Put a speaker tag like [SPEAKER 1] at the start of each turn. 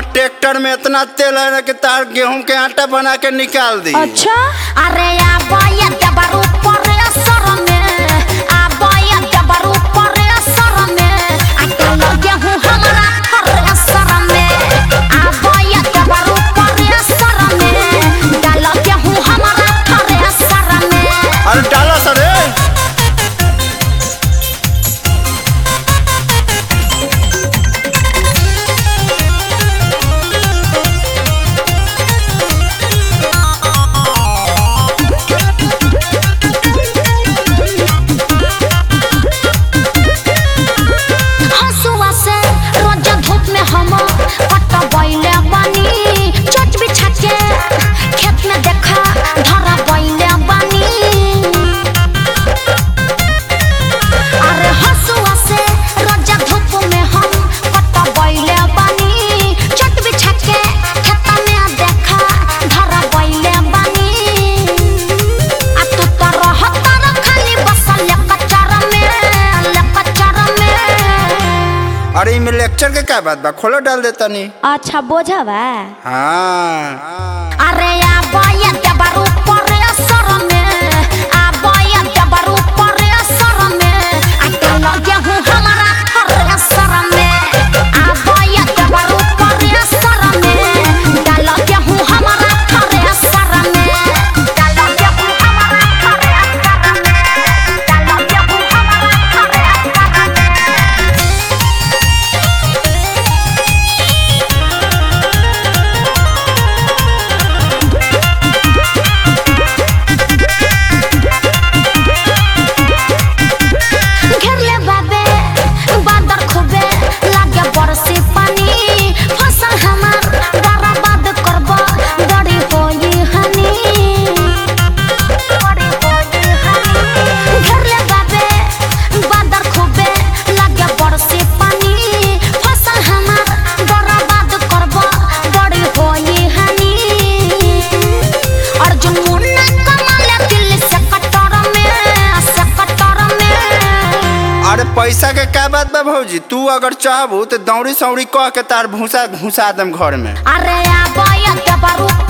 [SPEAKER 1] tractor में इतना तेल है ना कि तार गेहूं के आटा बना के निकाल दी
[SPEAKER 2] अच्छा
[SPEAKER 3] अरे आबोया देबर ऊपर असर में आबोया देबर ऊपर असर में आ लगे हूँ हमारा हर असर में आबोया देबर ऊपर असर में डाल के हूँ हमारा हर असर में
[SPEAKER 1] अरे डाला सर रे
[SPEAKER 3] हंसुआ से रोज धूप में हम पट बैले बानी चट बिछा के खेत में देखा धरा बैले बानी अरे हंसुआ से रोज धूप में हम पट बैले बानी चट बिछा के खेत में देखा धरा बैले बानी आ तू तो रहता र खाली बसल कचरा में कचरा में
[SPEAKER 1] अरे इमे लेक्चर के क्या बात बा खोलो डाल देता नी
[SPEAKER 2] अच्छा बोझा बा
[SPEAKER 1] हाँ
[SPEAKER 3] अरे आबोया देबर ऊपर असर में आबोया देबर ऊपर असर में आ लगे हूँ हमारा हर असर में आबोया देबर ऊपर असर में डाल के हूँ हमारा हर असर में डाल के हूँ हमारा हर असर में डाल के हूँ हमारा हर असर में घेरले बाबे बादर खूबे लागे बरसी पानी फसल हमार बर्बाद करब बड़ी होई हनी बड़ी होई हनी घेरले बाबे बादर खूबे लागे बरसी पानी फसल हमार बर्बाद करब बड़ी होई हनी अर्जुन मुन्ना कमाले दिल्ली से कटर में से कटर में
[SPEAKER 1] अरे पैसा के क्या बात बा भौजी तू अगर चाहबू तो दौड़ी सौड़ी कह के तार भूसा घुसा दम घर में
[SPEAKER 3] अरे आबोया देबर